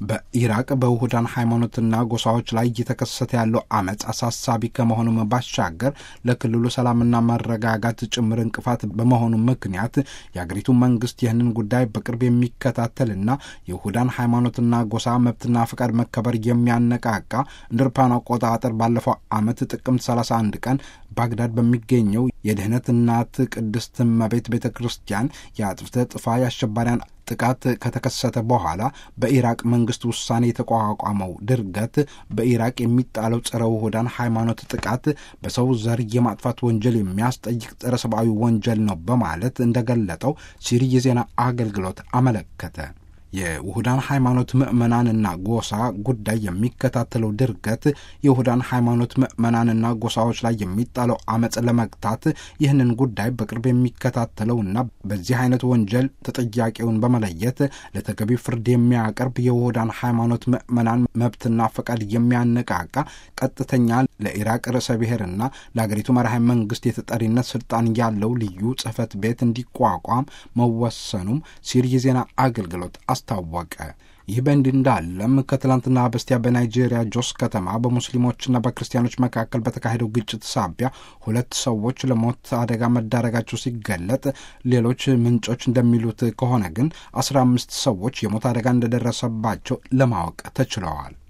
በኢራቅ በውሁዳን ሃይማኖትና ጎሳዎች ላይ እየተከሰተ ያለው አመፅ አሳሳቢ ከመሆኑም ባሻገር ለክልሉ ሰላምና መረጋጋት ጭምር እንቅፋት በመሆኑ ምክንያት የአገሪቱ መንግስት ይህንን ጉዳይ በቅርብ የሚከታተልና የውሁዳን ሃይማኖትና ጎሳ መብትና ፈቃድ መከበር የሚያነቃቃ እንደ አውሮፓውያን አቆጣጠር ባለፈው አመት ጥቅምት 31 ቀን ባግዳድ በሚገኘው የድህነት እናት ቅድስት እመቤት ቤተ ክርስቲያን የአጥፍተ ጥፋ የአሸባሪያን ጥቃት ከተከሰተ በኋላ በኢራቅ መንግስት ውሳኔ የተቋቋመው ድርገት በኢራቅ የሚጣለው ጸረ ውሁዳን ሃይማኖት ጥቃት በሰው ዘር የማጥፋት ወንጀል የሚያስጠይቅ ጸረ ሰብአዊ ወንጀል ነው በማለት እንደገለጠው ሲሪ የዜና አገልግሎት አመለከተ። የውሁዳን ሃይማኖት ምዕመናንና ጎሳ ጉዳይ የሚከታተለው ድርገት የውሁዳን ሃይማኖት ምዕመናንና ጎሳዎች ላይ የሚጣለው አመፅ ለመግታት ይህንን ጉዳይ በቅርብ የሚከታተለውና በዚህ አይነት ወንጀል ተጠያቂውን በመለየት ለተገቢ ፍርድ የሚያቀርብ የውሁዳን ሃይማኖት ምዕመናን መብትና ፈቃድ የሚያነቃቃ ቀጥተኛ ለኢራቅ ርዕሰ ብሔርና ለአገሪቱ መራሄ መንግስት የተጠሪነት ስልጣን ያለው ልዩ ጽህፈት ቤት እንዲቋቋም መወሰኑም ሲሪ የዜና አገልግሎት አስታወቀ። ይህ በእንዲህ እንዳለም ከትላንትና በስቲያ በናይጄሪያ ጆስ ከተማ በሙስሊሞችና በክርስቲያኖች መካከል በተካሄደው ግጭት ሳቢያ ሁለት ሰዎች ለሞት አደጋ መዳረጋቸው ሲገለጥ፣ ሌሎች ምንጮች እንደሚሉት ከሆነ ግን አስራ አምስት ሰዎች የሞት አደጋ እንደደረሰባቸው ለማወቅ ተችለዋል።